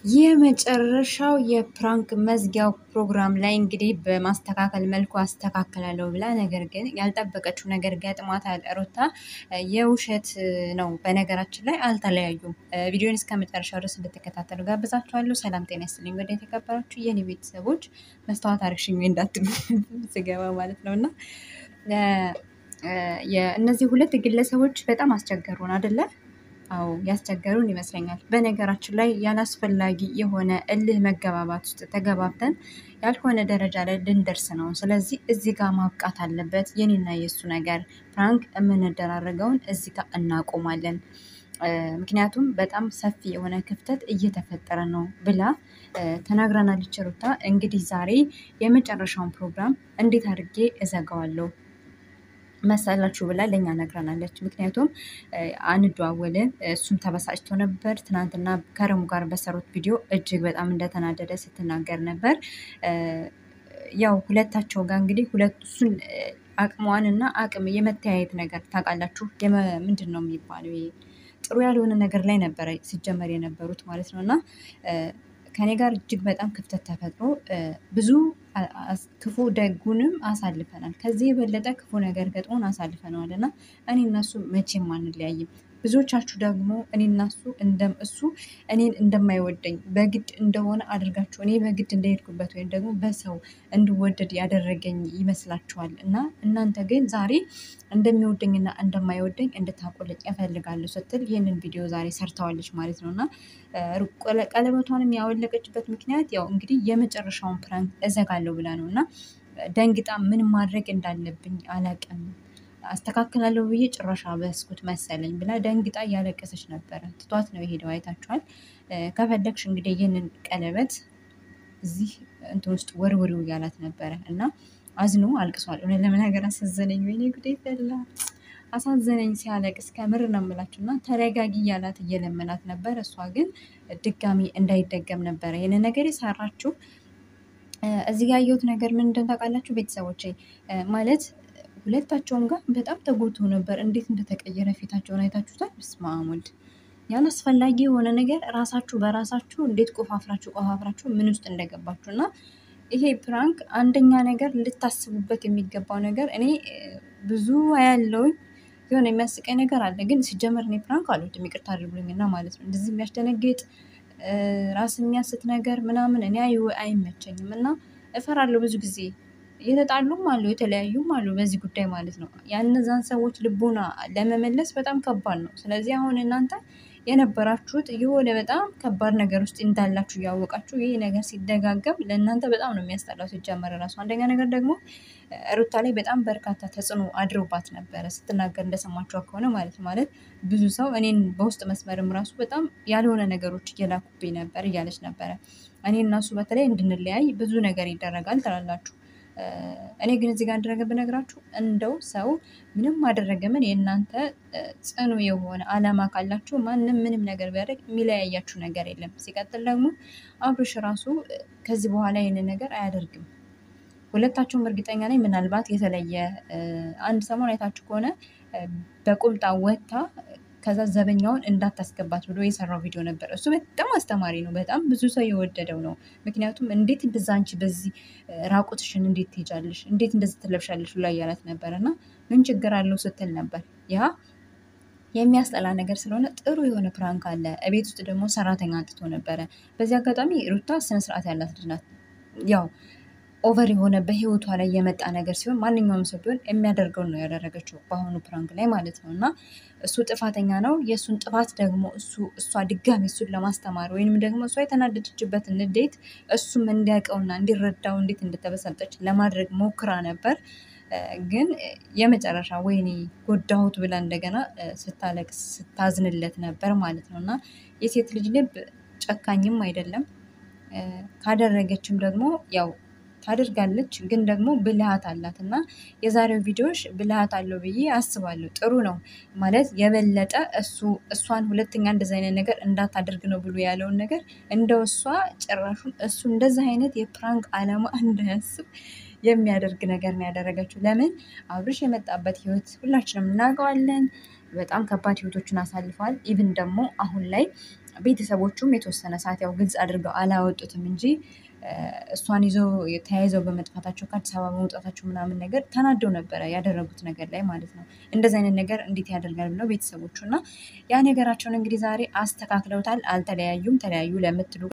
የመጨረሻው የፕራንክ መዝጊያው ፕሮግራም ላይ እንግዲህ በማስተካከል መልኩ አስተካክላለሁ ብላ ነገር ግን ያልጠበቀችው ነገር ገጥሟታል ሩታ። የውሸት ነው። በነገራችን ላይ አልተለያዩም። ቪዲዮን እስከ መጨረሻው ድረስ እንድትከታተሉ ጋብዛችኋለሁ። ሰላም ጤና ይስጥልኝ ወደ የተከበራችሁ የኔ ቤተሰቦች፣ መስታወት አርግሽኝ እንዳትሉ ስገባ ማለት ነው እና እነዚህ ሁለት ግለሰቦች በጣም አስቸገሩን አደለ? አዎ ያስቸገሩን ይመስለኛል። በነገራችን ላይ ያላስፈላጊ የሆነ እልህ መገባባት ውስጥ ተገባብተን ያልሆነ ደረጃ ላይ ልንደርስ ነው። ስለዚህ እዚህ ጋር ማብቃት አለበት። የኔና የእሱ ነገር ፕራንክ የምንደራረገውን እዚህ ጋር እናቆማለን። ምክንያቱም በጣም ሰፊ የሆነ ክፍተት እየተፈጠረ ነው ብላ ተናግራናለች ሩታ። እንግዲህ ዛሬ የመጨረሻውን ፕሮግራም እንዴት አድርጌ እዘጋዋለሁ መሰላችሁ ብላ ለእኛ ነግረናለች። ምክንያቱም አንደዋወልን፣ እሱም ተበሳጭቶ ነበር። ትናንትና ከረሙ ጋር በሰሩት ቪዲዮ እጅግ በጣም እንደተናደደ ስትናገር ነበር። ያው ሁለታቸው ጋር እንግዲህ ሁለቱን አቅሟን እና አቅም የመተያየት ነገር ታውቃላችሁ። ምንድን ነው የሚባለው? ጥሩ ያልሆነ ነገር ላይ ነበረ ሲጀመር የነበሩት ማለት ነው እና ከኔ ጋር እጅግ በጣም ክፍተት ተፈጥሮ ብዙ ክፉ ደጉንም አሳልፈናል። ከዚህ የበለጠ ክፉ ነገር ገጥሞን አሳልፈነዋል እና እኔ እነሱ መቼም አንለያይም። ብዙዎቻችሁ ደግሞ እኔ እናሱ እሱ እኔን እንደማይወደኝ በግድ እንደሆነ አድርጋችሁ እኔ በግድ እንደሄድኩበት ወይም ደግሞ በሰው እንድወደድ ያደረገኝ ይመስላችኋል። እና እናንተ ግን ዛሬ እንደሚወደኝና እንደማይወደኝ እንድታቆልጭ እፈልጋለሁ ስትል ይህንን ቪዲዮ ዛሬ ሰርተዋለች ማለት ነው እና ቀለበቷንም ያወለቀችበት ምክንያት ያው እንግዲህ የመጨረሻውን ፕራንክ እዘጋለሁ ብላ ነው እና ደንግጣ ምን ማድረግ እንዳለብኝ አላቅም አስተካክላለሁ ብዬ ጭራሽ አበስኩት መሰለኝ ብላ ደንግጣ እያለቀሰች ነበረ። ትቷት ነው የሄደው። አይታችኋል። ከፈለግሽ እንግዲህ ይህንን ቀለበት እዚህ እንትን ውስጥ ወርውሪው እያላት ነበረ እና አዝኖ አልቅሷል። እውነት ለመናገር አሳዘነኝ። ወይኔ ጉዴ ፈላ አሳዘነኝ ሲያለቅስ ከምር ነው የምላችሁ። እና ተረጋጊ እያላት እየለመናት ነበር። እሷ ግን ድጋሚ እንዳይደገም ነበረ ይህንን ነገር የሰራችው። እዚህ ጋር ያየሁት ነገር ምን እንደሆነ ታውቃላችሁ ቤተሰቦች? ማለት ሁለታቸውም ጋር በጣም ተጎድቶ ነበር። እንዴት እንደተቀየረ ፊታቸውን አይታችሁታል? በስመ አብ ወልድ ያላስፈላጊ የሆነ ነገር ራሳችሁ በራሳችሁ እንዴት ቆፋፍራችሁ ቆፋፍራችሁ ምን ውስጥ እንደገባችሁ እና ይሄ ፕራንክ አንደኛ ነገር ልታስቡበት የሚገባው ነገር እኔ ብዙ አያለውኝ የሆነ የሚያስቀኝ ነገር አለ። ግን ሲጀመር እኔ ፕራንክ አልወድም ይቅርታ አድርጉልኝና ማለት ነው። እንደዚህ የሚያስደነግጥ ራስ የሚያስት ነገር ምናምን እኔ አይመቸኝም እና እፈራለሁ ብዙ ጊዜ የተጣሉም አሉ የተለያዩም አሉ በዚህ ጉዳይ ማለት ነው። ያነዛን ሰዎች ልቦና ለመመለስ በጣም ከባድ ነው። ስለዚህ አሁን እናንተ የነበራችሁት የሆነ በጣም ከባድ ነገር ውስጥ እንዳላችሁ እያወቃችሁ ይህ ነገር ሲደጋገም ለእናንተ በጣም ነው የሚያስጠላው። ሲጀመር ራሱ አንደኛ ነገር ደግሞ ሩታ ላይ በጣም በርካታ ተጽዕኖ አድሮባት ነበረ ስትናገር እንደሰማችኋ ከሆነ ማለት ማለት ብዙ ሰው እኔን በውስጥ መስመርም ራሱ በጣም ያልሆነ ነገሮች እየላኩብኝ ነበር እያለች ነበረ። እኔ እናሱ በተለይ እንድንለያይ ብዙ ነገር ይደረጋል ትላላችሁ እኔ ግን እዚህ ጋር እንደረገ ብነግራችሁ እንደው ሰው ምንም አደረገ ምን የእናንተ ጽኑ የሆነ ዓላማ ካላችሁ ማንም ምንም ነገር ቢያደርግ የሚለያያችሁ ነገር የለም። ሲቀጥል ደግሞ አብርሽ ራሱ ከዚህ በኋላ ይህንን ነገር አያደርግም። ሁለታቸውም እርግጠኛ ነኝ ምናልባት የተለየ አንድ ሰሞን አይታችሁ ከሆነ በቁምጣ ወጥታ ከዛ ዘበኛውን እንዳታስገባት ብሎ የሰራው ቪዲዮ ነበር። እሱ በጣም አስተማሪ ነው። በጣም ብዙ ሰው የወደደው ነው። ምክንያቱም እንዴት እንደዛ አንቺ በዚህ ራቁትሽን እንዴት ትሄጃለሽ? እንዴት እንደዚህ ትለብሻለሽ? ብላ እያላት ነበር እና ምን ችግር አለው ስትል ነበር። ያ የሚያስጠላ ነገር ስለሆነ ጥሩ የሆነ ፕራንክ አለ። እቤት ውስጥ ደግሞ ሰራተኛ አንጥቶ ነበረ። በዚህ አጋጣሚ ሩታ ስነስርዓት ያላት ልጅ ናት። ያው ኦቨር የሆነ በህይወቷ ላይ የመጣ ነገር ሲሆን ማንኛውም ሰው ቢሆን የሚያደርገውን ነው ያደረገችው በአሁኑ ፕራንክ ላይ ማለት ነው። እና እሱ ጥፋተኛ ነው። የእሱን ጥፋት ደግሞ እሱ እሷ ድጋሚ እሱን ለማስተማር ወይንም ደግሞ እሷ የተናደደችበትን ንዴት እሱም እንዲያውቀውና እንዲረዳው እንዴት እንደተበሰጠች ለማድረግ ሞክራ ነበር። ግን የመጨረሻ ወይኔ ጎዳሁት ብላ እንደገና ስታለቅስ ስታዝንለት ነበር ማለት ነው። እና የሴት ልጅ ልብ ጨካኝም አይደለም። ካደረገችም ደግሞ ያው ታደርጋለች ግን ደግሞ ብልሃት አላት እና የዛሬው ቪዲዮሽ ብልሃት አለው ብዬ አስባለሁ። ጥሩ ነው ማለት የበለጠ እሱ እሷን ሁለተኛ እንደዚ አይነት ነገር እንዳታደርግ ነው ብሎ ያለውን ነገር እንደው እሷ ጭራሹን እሱ እንደዚ አይነት የፕራንክ ዓላማ እንዳያስብ የሚያደርግ ነገር ነው ያደረገችው። ለምን አብርሽ የመጣበት ህይወት ሁላችንም እናውቀዋለን። በጣም ከባድ ህይወቶችን አሳልፈዋል። ኢቭን ደግሞ አሁን ላይ ቤተሰቦቹም የተወሰነ ሰዓት ያው ግልጽ አድርገው አላወጡትም እንጂ እሷን ይዘው ተያይዘው በመጥፋታቸው ከአዲስ አበባ በመውጣታቸው ምናምን ነገር ተናደው ነበረ ያደረጉት ነገር ላይ ማለት ነው። እንደዚህ አይነት ነገር እንዴት ያደርጋል ብለው ቤተሰቦቹ እና ያ ነገራቸውን እንግዲህ ዛሬ አስተካክለውታል። አልተለያዩም። ተለያዩ ለምትሉ